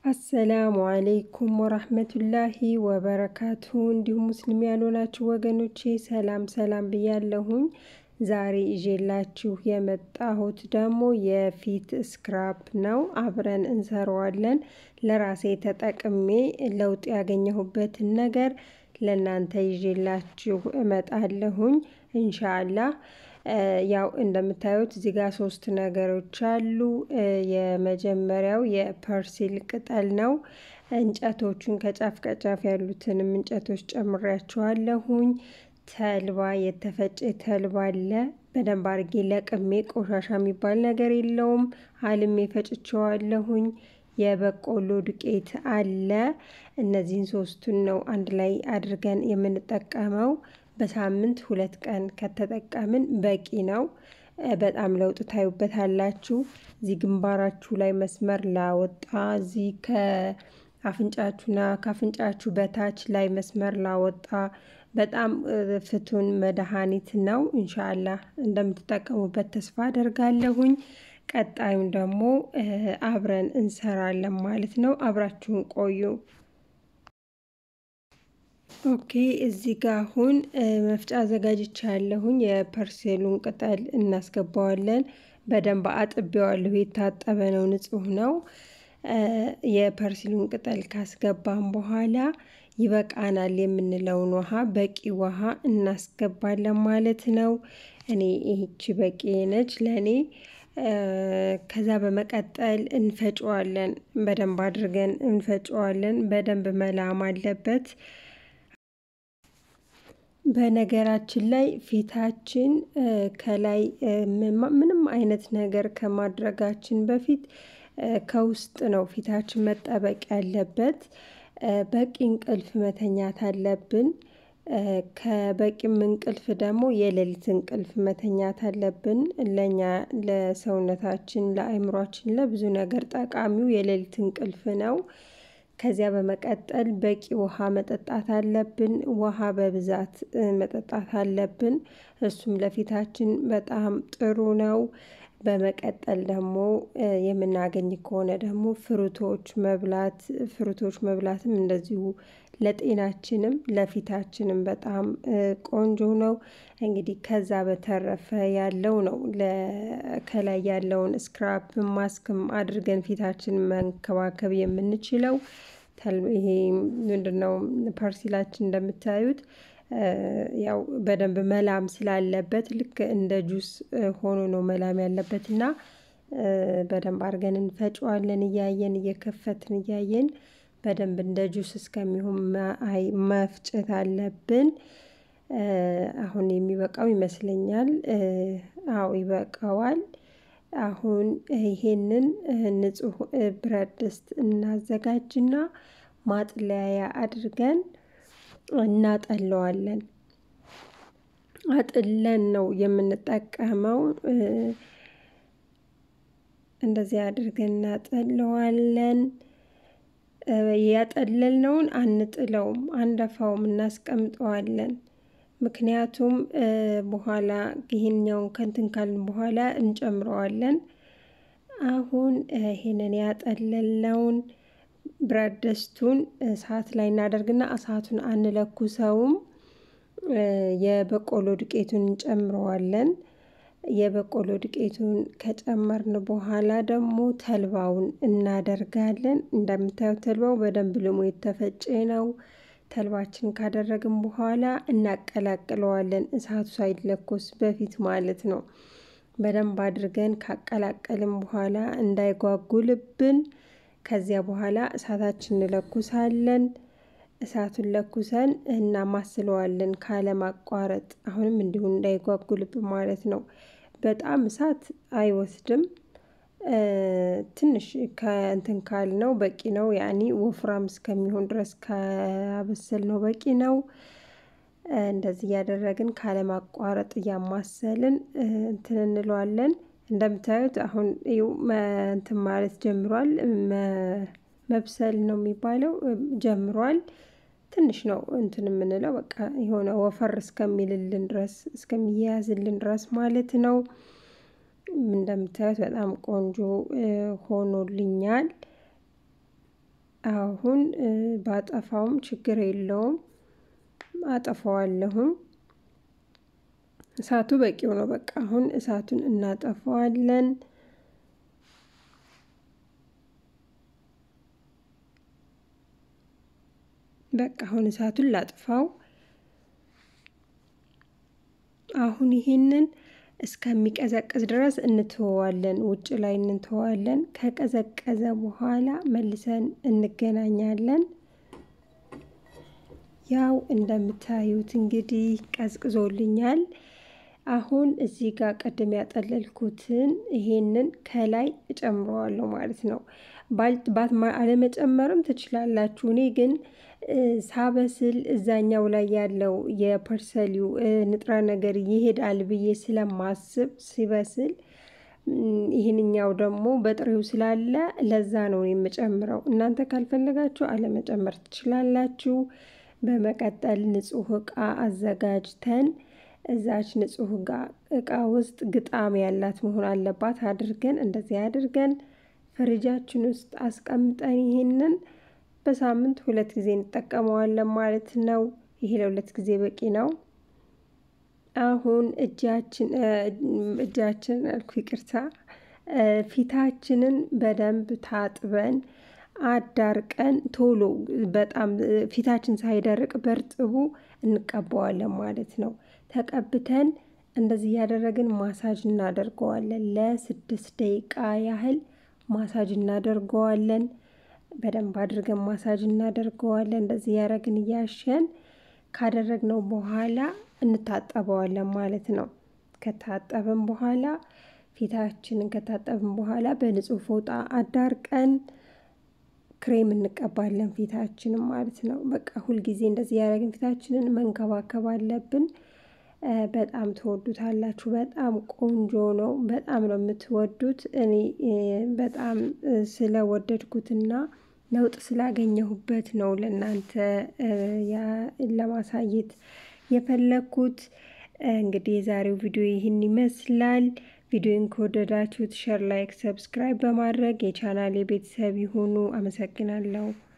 አሰላሙ አሌይኩም ወራህመቱላሂ ወበረካቱ። እንዲሁም ሙስሊም ያልሆናችሁ ወገኖቼ ሰላም ሰላም ብያለሁኝ። ዛሬ ይዤላችሁ የመጣሁት ደግሞ የፊት ስክራፕ ነው። አብረን እንሰራዋለን። ለራሴ ተጠቅሜ ለውጥ ያገኘሁበትን ነገር ለእናንተ ይዤላችሁ እመጣለሁኝ ኢንሻአላህ። ያው እንደምታዩት እዚህ ጋር ሶስት ነገሮች አሉ። የመጀመሪያው የፐርሲል ቅጠል ነው። እንጨቶቹን ከጫፍ ከጫፍ ያሉትንም እንጨቶች ጨምሬያቸዋለሁኝ። ተልባ የተፈጨ ተልባ አለ። በደንብ አድርጌ ለቅሜ ቆሻሻ የሚባል ነገር የለውም። አልሜ ፈጭቸዋለሁኝ። የበቆሎ ዱቄት አለ። እነዚህን ሶስቱን ነው አንድ ላይ አድርገን የምንጠቀመው። በሳምንት ሁለት ቀን ከተጠቀምን በቂ ነው። በጣም ለውጥ ታዩበታላችሁ። እዚህ ግንባራችሁ ላይ መስመር ላወጣ፣ እዚህ ከአፍንጫችሁና ከአፍንጫችሁ በታች ላይ መስመር ላወጣ በጣም ፍቱን መድኃኒት ነው። ኢንሻአላህ እንደምትጠቀሙበት ተስፋ አደርጋለሁኝ። ቀጣዩን ደግሞ አብረን እንሰራለን ማለት ነው። አብራችሁን ቆዩ። ኦኬ እዚህ ጋር አሁን መፍጫ አዘጋጅቻ ያለሁኝ የፐርሴሉን ቅጠል እናስገባዋለን። በደንብ አጥቤዋለሁ። የታጠበ ነው፣ ንጹህ ነው። የፐርሲሉን ቅጠል ካስገባን በኋላ ይበቃናል የምንለውን ውሃ በቂ ውሃ እናስገባለን ማለት ነው። እኔ ይህቺ በቂ ነች ለእኔ። ከዛ በመቀጠል እንፈጨዋለን። በደንብ አድርገን እንፈጨዋለን። በደንብ መላም አለበት። በነገራችን ላይ ፊታችን ከላይ ምንም አይነት ነገር ከማድረጋችን በፊት ከውስጥ ነው ፊታችን መጠበቅ ያለበት። በቂ እንቅልፍ መተኛት አለብን። ከበቂም እንቅልፍ ደግሞ የሌሊት እንቅልፍ መተኛት አለብን። ለእኛ ለሰውነታችን፣ ለአእምሯችን፣ ለብዙ ነገር ጠቃሚው የሌሊት እንቅልፍ ነው። ከዚያ በመቀጠል በቂ ውሃ መጠጣት አለብን። ውሃ በብዛት መጠጣት አለብን። እሱም ለፊታችን በጣም ጥሩ ነው። በመቀጠል ደግሞ የምናገኝ ከሆነ ደግሞ ፍሩቶች መብላት ፍሩቶች መብላትም እንደዚሁ ለጤናችንም ለፊታችንም በጣም ቆንጆ ነው። እንግዲህ ከዛ በተረፈ ያለው ነው ከላይ ያለውን ስክራፕ ማስክም አድርገን ፊታችን መንከባከብ የምንችለው። ይሄ ምንድነው? ፐርሲላችን እንደምታዩት ያው በደንብ መላም ስላለበት ልክ እንደ ጁስ ሆኖ ነው መላም ያለበት እና በደንብ አድርገን እንፈጨዋለን። እያየን እየከፈትን እያየን በደንብ እንደ ጁስ እስከሚሆን መፍጨት አለብን። አሁን የሚበቃው ይመስለኛል። አዎ ይበቃዋል። አሁን ይሄንን ንጹህ ብረት ድስት እናዘጋጅና ማጥለያ አድርገን እናጠለዋለን። አጥለን ነው የምንጠቀመው። እንደዚህ አድርገን እናጠለዋለን። ያጠለልነውን አንጥለውም፣ አንደፋውም፣ እናስቀምጠዋለን። ምክንያቱም በኋላ ይሄኛውን ከንትን ካልን በኋላ እንጨምረዋለን። አሁን ይሄንን ያጠለልነውን ብረት ድስቱን እሳት ላይ እናደርግና እሳቱን አንለኩሰውም። የበቆሎ ዱቄቱን እንጨምረዋለን። የበቆሎ ዱቄቱን ከጨመርን በኋላ ደግሞ ተልባውን እናደርጋለን። እንደምታዩት ተልባው በደንብ ልሞ የተፈጨ ነው። ተልባችን ካደረግን በኋላ እናቀላቅለዋለን። እሳቱ ሳይለኮስ በፊት ማለት ነው። በደንብ አድርገን ካቀላቀልን በኋላ እንዳይጓጉልብን ከዚያ በኋላ እሳታችን እንለኩሳለን። እሳቱን ለኩሰን እናማስለዋለን ካለማቋረጥ። አሁንም እንዲሁ እንዳይጓጉልብን ማለት ነው። በጣም እሳት አይወስድም። ትንሽ ከእንትን ካል ነው በቂ ነው። ያኒ ወፍራም እስከሚሆን ድረስ ካበሰል ነው በቂ ነው። እንደዚህ እያደረግን ካለማቋረጥ እያማሰልን እንትን እንለዋለን። እንደምታዩት አሁን እንትን ማለት ጀምሯል። መብሰል ነው የሚባለው ጀምሯል። ትንሽ ነው እንትን የምንለው በቃ የሆነ ወፈር እስከሚልልን ድረስ እስከሚያያዝልን ድረስ ማለት ነው። እንደምታዩት በጣም ቆንጆ ሆኖልኛል። አሁን ባጠፋውም ችግር የለውም፣ አጠፋዋለሁም። እሳቱ በቂው ነው። በቃ አሁን እሳቱን እናጠፋዋለን። በቃ አሁን እሳቱን ላጥፋው። አሁን ይሄንን እስከሚቀዘቅዝ ድረስ እንትወዋለን፣ ውጭ ላይ እንትወዋለን። ከቀዘቀዘ በኋላ መልሰን እንገናኛለን። ያው እንደምታዩት እንግዲህ ቀዝቅዞልኛል። አሁን እዚህ ጋር ቅድም ያጠለልኩትን ይሄንን ከላይ እጨምረዋለሁ ማለት ነው። አለመጨመርም ትችላላችሁ። እኔ ግን ሳበስል እዛኛው ላይ ያለው የፐርሰሊው ንጥረ ነገር ይሄዳል ብዬ ስለማስብ ሲበስል ይህንኛው ደግሞ በጥሬው ስላለ ለዛ ነው የምጨምረው። እናንተ ካልፈለጋችሁ አለመጨመር ትችላላችሁ። በመቀጠል ንጹህ እቃ አዘጋጅተን እዛች ንጹህ እቃ ውስጥ ግጣም ያላት መሆን አለባት አድርገን እንደዚህ አድርገን ፍሪጃችን ውስጥ አስቀምጠን ይሄንን በሳምንት ሁለት ጊዜ እንጠቀመዋለን ማለት ነው። ይሄ ለሁለት ጊዜ በቂ ነው። አሁን እጃችን እጃችን አልኩ ይቅርታ፣ ፊታችንን በደንብ ታጥበን አዳርቀን ቶሎ በጣም ፊታችን ሳይደርቅ በርጥቡ እንቀባዋለን ማለት ነው። ተቀብተን እንደዚህ እያደረግን ማሳጅ እናደርገዋለን። ለስድስት ደቂቃ ያህል ማሳጅ እናደርገዋለን። በደንብ አድርገን ማሳጅ እናደርገዋለን። እንደዚህ እያደረግን እያሸን ካደረግነው በኋላ እንታጠበዋለን ማለት ነው። ከታጠብን በኋላ ፊታችንን ከታጠብን በኋላ በንጹህ ፎጣ አዳርቀን ክሬም እንቀባለን ፊታችንን ማለት ነው። በቃ ሁልጊዜ እንደዚህ ያደረግን ፊታችንን መንከባከብ አለብን። በጣም ትወዱታላችሁ። በጣም ቆንጆ ነው። በጣም ነው የምትወዱት። እኔ በጣም ስለወደድኩትና ለውጥ ስላገኘሁበት ነው ለእናንተ ለማሳየት የፈለግኩት። እንግዲህ የዛሬው ቪዲዮ ይህን ይመስላል። ቪዲዮን ከወደዳችሁት ሸር፣ ላይክ፣ ሰብስክራይብ በማድረግ የቻናል የቤተሰብ ይሁኑ። አመሰግናለሁ።